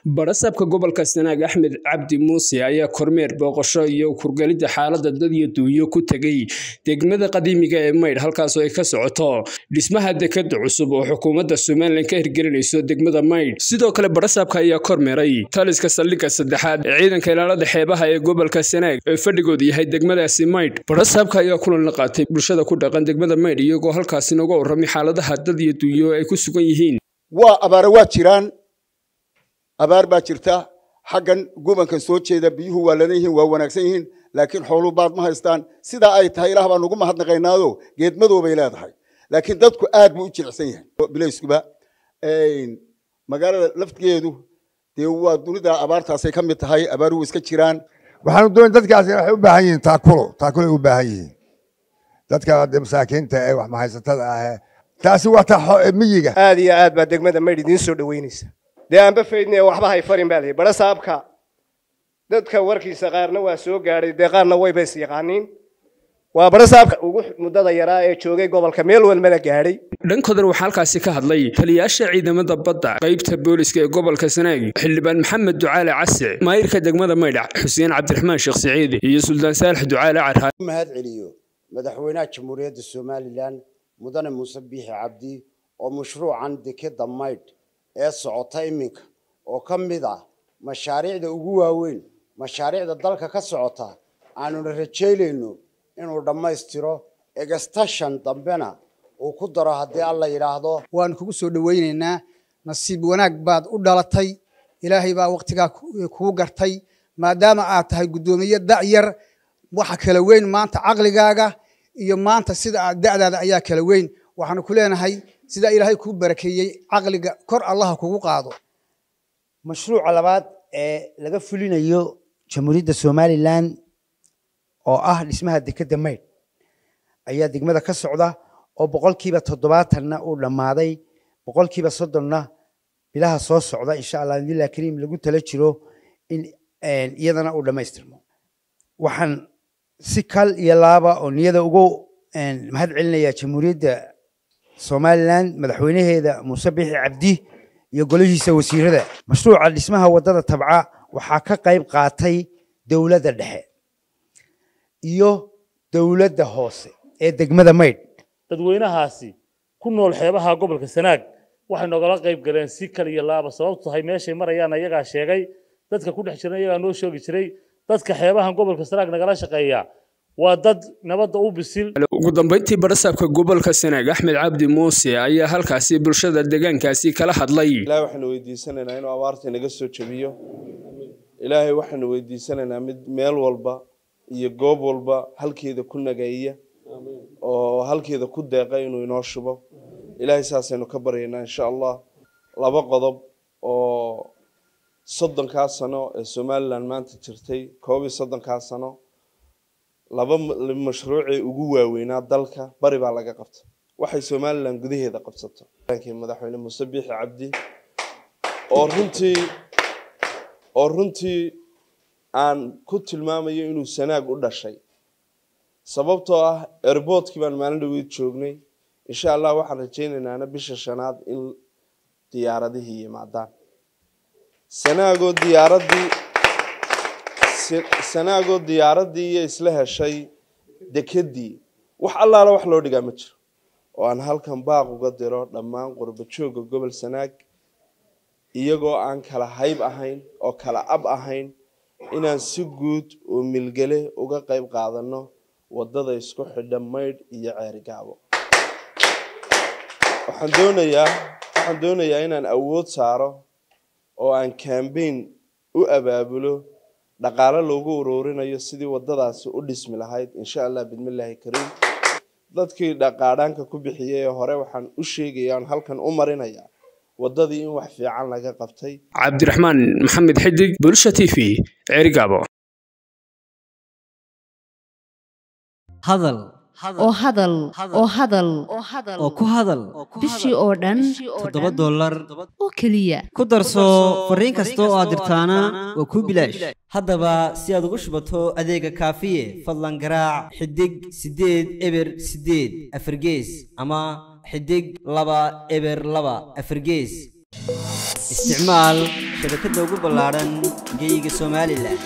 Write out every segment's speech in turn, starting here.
barasaabka gobolka sanaag axmed cabdi muuse ayaa kormeer booqasho iyo kurgelidda xaalada dad iyo duunyo ku tegey degmada qadiimiga ee maydh halkaasoo ay ka socoto dhismaha dekada cusub oo xukuumadda somalilan ka hirgelinayso degmada maydh sidoo kale barasaabka ayaa kormeeray taliska saldhigga saddexaad ee ciidanka ilaalada xeebaha ee gobolka sanaag ee fadhigoodu yahay degmadaasi maydh barasaabka ayaa kulan la qaatay bulshada ku dhaqan degmada maydh iyagoo halkaasi nooga warramay xaaladaha dad iyo duunyo ay ku sugan yihiin waa abaare waa jiraan abaar baa jirta xaggan gubankan soo jeeda biyuhu waa ladan yihiin waa wanaagsan yihiin laakiin xooluu baad ma haystaan sidaa ay tahay ilaah baan ugu mahadnaqaynaado geedmadoo bay leedahay laakiin dadku aad buu u jilicsan yahay bilayskuba magaalada laftigeedu dee waa dunida abaartaasay ka mid tahay abaaruhu iska jiraan waxaanu doon dadkaasi waxay u baahan yihiin taakulo taakulo ay u baahan yihiin dadka masaakiinta ee wax mahaysatada ah taasi waa ta miyiga aad iyo aad baa degmada maydh idiin soo dhaweynaysa dee aanba faydne waxba hay farin baa layihi barasaabka dadka warkiisa qaarna waa soo gaadhay dee qaarna wayba is yaqaaniin waa barasaabka ugu muddada yaraa ee joogay gobolka meel walbana gaadhay dhankoodan waxaa halkaasi ka hadlay taliyaasha ciidamada badda qaybta booliska ee gobolka sanaag xildhibaan maxamed ducaale case maayirka degmada maydhac xuseen cabdiraxmaan sheekh siciid iyo suldaan saalax ducaale carha mahad celiyo madaxweynaha jamhuuriyadda somalilan mudane muuse biixi cabdi oo mashruucan dekeda maydh ee socota iminka oo ka mid ah mashaariicda ugu waaweyn mashaariicda dalka ka socota aanuna rajaynayno inuu dhammaystiro egastashan dambena uu ku daro haddii alla yidhaahdo waanu kugu soo dhowaynaynaa nasiib wanaag baad u dhalatay ilaahay baa wakhtigaa kugu gartay maadaama aad tahay guddoomiye da'yar waxa kala weyn maanta caqligaaga iyo maanta sida aad da'daada ayaa kala weyn waxaanu ku leenahay sidaa ilaahay kuu barakeeyey caqliga kor allaha kugu qaado mashruuca labaad ee laga fulinayo jamhuuriyadda somalilan oo ah dhismaha dekeda maydh ayaa degmada ka socda oo boqolkiiba toddobaatanna uu dhammaaday boqolkiiba soddonna bilaha soo socda insha allah bilah kariim lagu tala jiro in iyadana uu dhammaystirmo waxaan si kal iyo laaba oo niyada ugu mahad celinaya jamhuuriyadda somalilan madaxweynaheeda muuse bixi cabdi iyo golihiisa wasiirada mashruuca dhismaha waddada tabca waxaa ka qayb qaatay dowladda dhexe iyo dowladda hoose ee degmada maydh dadweynahaasi ku nool xeebaha gobolka sanaag waxay nogala qayb galeen si kal iyo laaba sababtu tahay meeshay marayaan ayagaa sheegay dadka ku dhex jiran ayagaa noo sheegi jiray dadka xeebahan gobolka sanaag nagala shaqeeya waa dad nabadda u bisil ugu dambeyntii barasaabka gobolka sanaag axmed cabdi muuse ayaa halkaasi bulshada deegaankaasi kala hadlay ilaahay waxaanu weydiisanaynaa inuu abaarta inaga soo jebiyo ilaahay waxaanu weydiisanaynaa mid meel walba iyo goob walba halkeeda ku nageeya oo halkeeda ku deeqa inuu inoo shubo ilaahay saasaynu ka baryaynaa insha allah laba qodob oo soddonkaa sano ee somalilan maanta jirtay koob iyo soddonkaa sano laba mashruucee ugu waaweynaa dalka bari baa laga qabta waxay somalilan gudaheeda qabsato madaxweyne muuse biixi cabdi oo runtii oo runtii aan ku tilmaamayo inuu sanaag u dhashay sababtoo ah airboortkii baan maalin dhaweyd joognay insha allah waxaan rajaynaynana bisha shanaad in diyaaradihii yimaadaan sanaagoo diyaaradii sanaagoo diyaaradii iyo isla heshay dekedii wax allaala wax loo dhigaa ma jiro oo aan halkan baaq uga diro dhammaan qurba joogga gobol sanaag iyagoo aan kala hayb ahayn oo kala ab ahayn inaan si guud oo milgele uga qayb qaadano waddada isku xidha maydh iyo ceerigaabo waxaan doonayaa waxaan doonayaa inaan awood saaro oo aan cambaign u abaabulo dhaqaale loogu uruurinayo sidii waddadaasi u dhismi lahayd insha allah bidmillaahi kariim dadkii dhaqaadhaanka ku bixiyey ee hore waxaan u sheegaya aan halkan u marinayaa waddadii in wax fiican laga qabtay cabdiraxmaan maxamed xidig bulsha t v ceerigaabo hadal oo hadal oo hadal oo ku hadal bishii oo dhan toddoba dollar oo keliya ku darso fariin kasta oo aad dirtaana waa kuu bilaash haddaba si aad ugu shubato adeega kaafiye fadlan garaac xidig siddeed eber siddeed afargees ama xidig laba eber laba afargees isticmaal shabakadda ugu ballaadhan geyga somalilan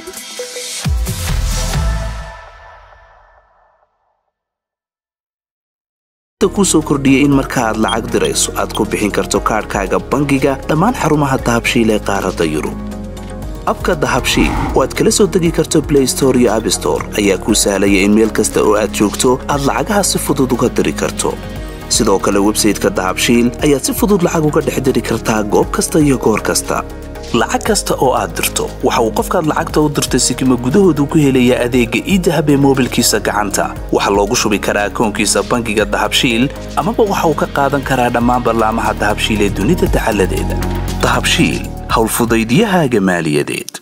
kusoo kordhiyey in marka aad lacag dirayso aad ku bixin karto kaadhkaaga bangiga dhammaan xarumaha dahabshiil ee qaaradda yurub abka dahabshiil oo aad kala soo degi karto blay store iyo abstore ayaa kuu sahlaya in meel kasta oo aad joogto aad lacagaha si fudud uga diri karto sidoo kale websayteka dahabshiil ayaad si fudud lacag uga dhex diri kartaa goob kasta iyo goor kasta lacag kasta oo aad dirto waxa uu qofkaad lacagta u dirtay sikima gudahoodu ku helayaa adeegga iidahab ee moobilkiisa gacanta waxaa loogu shubi karaa akoonkiisa bangiga dahabshiil amaba waxa uu ka qaadan karaa dhammaan ballaamaha dahabshiil ee dunida dacaladeeda dahabshiil howlfudaydyahaaga maaliyadeed